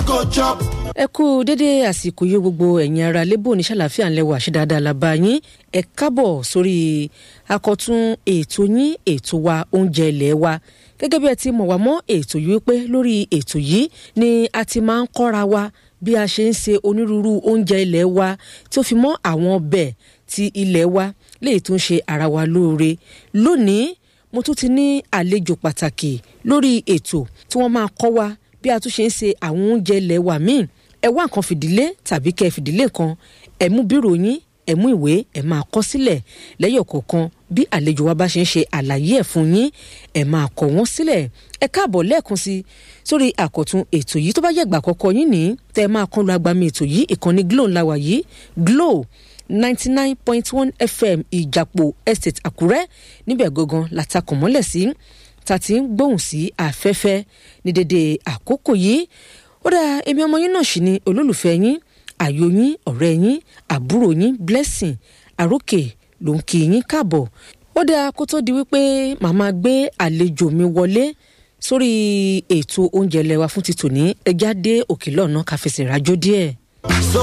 go chop. ẹ kú dédé àsìkò yìí gbogbo ẹ̀yin ara lébò ní ṣàlàfíà ńlẹ́wọ̀ àṣẹ dáadáa la bá yín ẹ kábọ̀ sórí akọ̀tún ètò yín ètò wa oúnjẹ ilé wa gẹ́gẹ́ bí ẹ ti mọ̀ wá mọ́ ètò yìí pé lórí ètò yìí ni a ti máa ń kọ́ra wa bí a ṣe ń ṣe onírúurú oúnjẹ ilé wa tí ó fi mọ́ àwọn ọbẹ̀ ti ilé wa léyìí tó ń ṣe ara wa lóore lónìí mo tún ti ní àlejò pàtàkì lórí ètò tí wọ́n máa kọ́ wa bí a tún ṣe ń ṣe àwọn oúnjẹ ilé wa míì ẹ wá nǹkan fìdílé tàbí kẹ́ ẹ fìdílé kan ẹ mú bírò yín ẹ mú ìwé ẹ máa kọ sílẹ̀ lẹ́yọ̀ kọ̀ọ̀kan bí àlejò wa bá ṣe ń ṣe àlàyé ẹ̀ fún yín ẹ máa kọ wọ́n sílẹ̀ ẹ káàbọ̀ lẹ́ẹ̀kan sí sórí àkọ̀tun ètò yìí tó bá yẹ ìgbà àkọ́kọ́ yín ní tẹ́ ẹ máa kán lu agbami ètò yìí ìkànnì glo ńlá wà yìí glo ninety nine point one fm ìjàpọ̀ estate àkúrẹ́ níbẹ̀ gangan látakùn mọ́lẹ̀ sí ta ti ń gbóhùn sí afẹ́fẹ́ ní dédé àkókò yìí ó dáa èmi ọmọ yín náà sì ni olólùfẹ́ yín àyò yín ọ̀rẹ́ yín àbúrò yín blessing àrókè ló ń kí yín káàbọ̀ ó dáa kó tó di wípé màmá gbé àlejò mi wọlé sórí ètò oúnjẹ lẹwa fún ti tòní ẹjá dé òkè lọ́nà káfíńsì rájò díẹ̀.